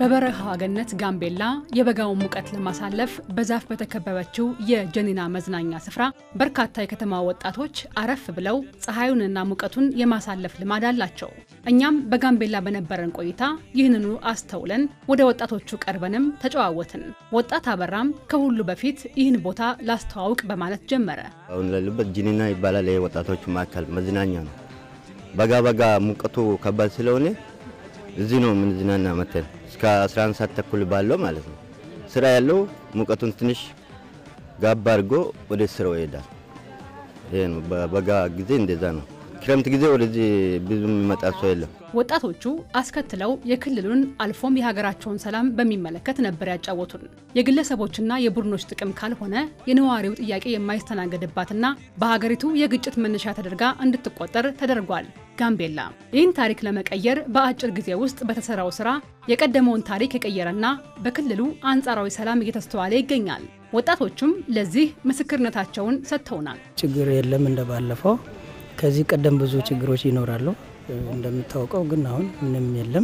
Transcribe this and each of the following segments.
በበረሃ ገነት ጋምቤላ የበጋውን ሙቀት ለማሳለፍ በዛፍ በተከበበችው የጀኒና መዝናኛ ስፍራ በርካታ የከተማ ወጣቶች አረፍ ብለው ፀሐዩንና ሙቀቱን የማሳለፍ ልማድ አላቸው። እኛም በጋምቤላ በነበረን ቆይታ ይህንኑ አስተውለን ወደ ወጣቶቹ ቀርበንም ተጨዋወትን። ወጣት አበራም ከሁሉ በፊት ይህን ቦታ ላስተዋውቅ በማለት ጀመረ። አሁን ላለበት ጂኒና ይባላል። ይሄ ወጣቶች ማዕከል መዝናኛ ነው። በጋ በጋ ሙቀቱ ከባድ ስለሆነ እዚህ ነው የምንዝናና መተን እስከ 11 ሰዓት ተኩል ባለው ማለት ነው። ስራ ያለው ሙቀቱን ትንሽ ጋባ አድርጎ ወደ ስራው ይሄዳል። ይሄ ነው በበጋ ጊዜ እንደዛ ነው። ክረምት ጊዜ ወደዚህ ብዙ የሚመጣ ሰው የለም። ወጣቶቹ አስከትለው የክልሉን አልፎም የሀገራቸውን ሰላም በሚመለከት ነበር ያጫወቱን። የግለሰቦችና የቡድኖች ጥቅም ካልሆነ የነዋሪው ጥያቄ የማይስተናገድባትና በሀገሪቱ የግጭት መነሻ ተደርጋ እንድትቆጠር ተደርጓል። ጋምቤላ ይህን ታሪክ ለመቀየር በአጭር ጊዜ ውስጥ በተሰራው ስራ የቀደመውን ታሪክ የቀየረና በክልሉ አንጻራዊ ሰላም እየተስተዋለ ይገኛል። ወጣቶቹም ለዚህ ምስክርነታቸውን ሰጥተውናል። ችግር የለም እንደባለፈው ከዚህ ቀደም ብዙ ችግሮች ይኖራሉ እንደምታውቀው፣ ግን አሁን ምንም የለም።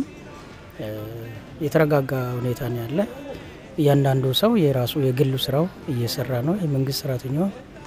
የተረጋጋ ሁኔታ ነው ያለ። እያንዳንዱ ሰው የራሱ የግሉ ስራው እየሰራ ነው። የመንግስት ሰራተኛው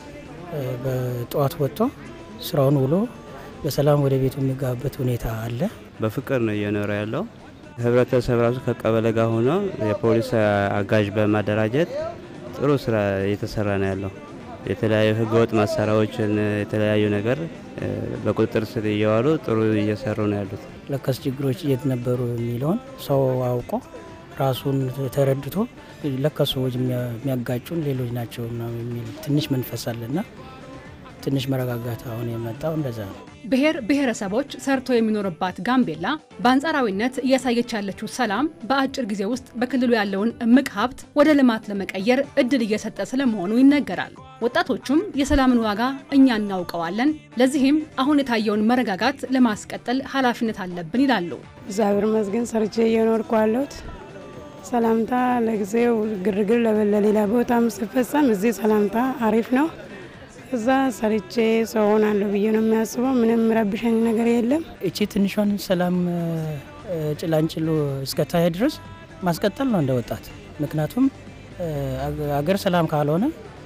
በጠዋት ወጥቶ ስራውን ውሎ በሰላም ወደ ቤቱ የሚገባበት ሁኔታ አለ። በፍቅር ነው እየኖረ ያለው። ህብረተሰብ ራሱ ከቀበሌ ጋር ሆኖ የፖሊስ አጋዥ በማደራጀት ጥሩ ስራ እየተሰራ ነው ያለው። የተለያዩ ህገወጥ መሳሪያዎችን የተለያዩ ነገር በቁጥጥር ስር እየዋሉ ጥሩ እየሰሩ ነው ያሉት። ለከስ ችግሮች የት ነበሩ የሚለውን ሰው አውቆ ራሱን ተረድቶ ለከስ ሰዎች የሚያጋጩን ሌሎች ናቸው የሚል ትንሽ መንፈስ አለና ትንሽ መረጋጋት አሁን የመጣው እንደዛ ነው። ብሔር ብሔረሰቦች ሰርቶ የሚኖርባት ጋምቤላ በአንጻራዊነት እያሳየች ያለችው ሰላም በአጭር ጊዜ ውስጥ በክልሉ ያለውን እምቅ ሀብት ወደ ልማት ለመቀየር እድል እየሰጠ ስለመሆኑ ይነገራል። ወጣቶቹም የሰላምን ዋጋ እኛ እናውቀዋለን፣ ለዚህም አሁን የታየውን መረጋጋት ለማስቀጠል ኃላፊነት አለብን ይላሉ። እግዚአብሔር ይመስገን ሰርቼ እየኖርኩ ያለሁት ሰላምታ ለጊዜው ግርግር ለሌላ ቦታም ሲፈጸም እዚህ ሰላምታ አሪፍ ነው። እዛ ሰርቼ ሰው ሆናለሁ ብዬ ነው የሚያስበው። ምንም ረብሸኝ ነገር የለም። እቺ ትንሿን ሰላም ጭላንጭሉ እስከታየ ድረስ ማስቀጠል ነው እንደ ወጣት። ምክንያቱም አገር ሰላም ካልሆነ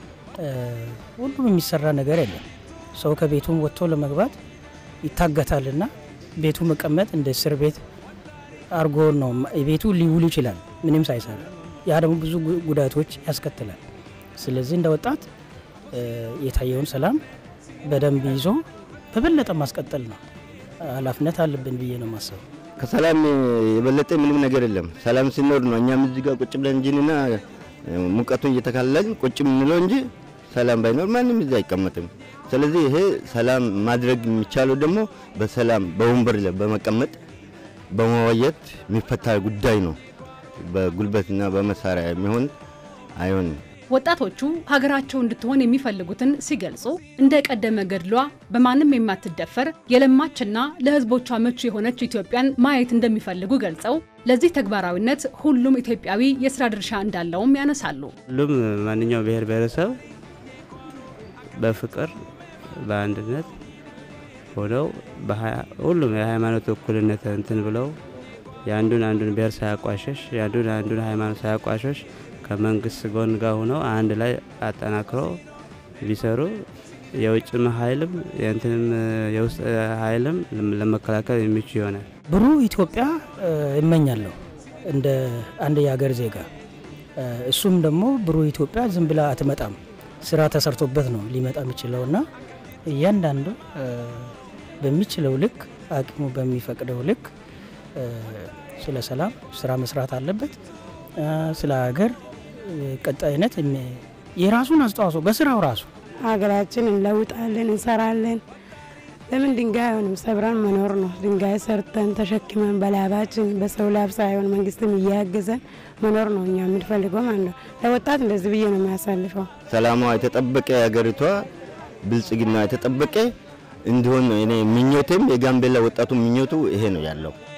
ሁሉም የሚሰራ ነገር የለም። ሰው ከቤቱም ወጥቶ ለመግባት ይታገታልና ቤቱ መቀመጥ እንደ እስር ቤት አርጎ ነው ቤቱ ሊውል ይችላል ምንም ሳይሰራ። ያ ደግሞ ብዙ ጉዳቶች ያስከትላል። ስለዚህ እንደ ወጣት የታየውን ሰላም በደንብ ይዞ በበለጠ ማስቀጠል ነው ኃላፊነት አለብን ብዬ ነው ማሰብ። ከሰላም የበለጠ ምንም ነገር የለም። ሰላም ሲኖር ነው እኛም እዚህ ጋር ቁጭ ብለን እንጂንና ሙቀቱን እየተካለልን ቁጭ የምንለው እንጂ ሰላም ባይኖር ማንም እዚህ አይቀመጥም። ስለዚህ ይሄ ሰላም ማድረግ የሚቻለው ደግሞ በሰላም በወንበር ላይ በመቀመጥ በመወየት የሚፈታ ጉዳይ ነው። በጉልበትና በመሳሪያ የሚሆን አይሆንም። ወጣቶቹ ሀገራቸው እንድትሆን የሚፈልጉትን ሲገልጹ እንደ ቀደመ ገድሏ በማንም የማትደፈር የለማችና ለሕዝቦቿ ምቹ የሆነች ኢትዮጵያን ማየት እንደሚፈልጉ ገልጸው ለዚህ ተግባራዊነት ሁሉም ኢትዮጵያዊ የስራ ድርሻ እንዳለውም ያነሳሉ። ሁሉም ማንኛው ብሔር ብሔረሰብ በፍቅር በአንድነት ሆነው ሁሉም የሃይማኖት እኩልነት እንትን ብለው የአንዱን አንዱን ብሔር ሳያቋሸሽ የአንዱን አንዱን ሃይማኖት ሳያቋሸሽ ከመንግስት ጎን ጋር ሆነው አንድ ላይ አጠናክሮ ቢሰሩ የውጭም ኃይልም የእንትንም የውስጥ ኃይልም ለመከላከል የሚችል ይሆናል። ብሩህ ኢትዮጵያ እመኛለሁ እንደ አንድ የሀገር ዜጋ። እሱም ደግሞ ብሩህ ኢትዮጵያ ዝም ብላ አትመጣም፣ ስራ ተሰርቶበት ነው ሊመጣ የሚችለው እና እያንዳንዱ በሚችለው ልክ አቅሙ በሚፈቅደው ልክ ስለ ሰላም ስራ መስራት አለበት። ስለ ሀገር ቀጣይነት የራሱን አስተዋጽኦ በስራው ራሱ ሀገራችን እንለውጣለን፣ እንሰራለን። ለምን ድንጋይ አይሆንም? ሰብረን መኖር ነው። ድንጋይ ሰርተን ተሸክመን በላባችን በሰው ላብ ሳይሆን መንግስትም እያገዘን መኖር ነው እኛ የምንፈልገው ማለት ነው። ለወጣት እንደዚህ ብዬ ነው የሚያሳልፈው። ሰላሟ የተጠበቀ ሀገሪቷ ብልጽግና የተጠበቀ እንዲሆን ነው እኔ ምኞቴም የጋምቤላ ወጣቱ ምኞቱ ይሄ ነው ያለው።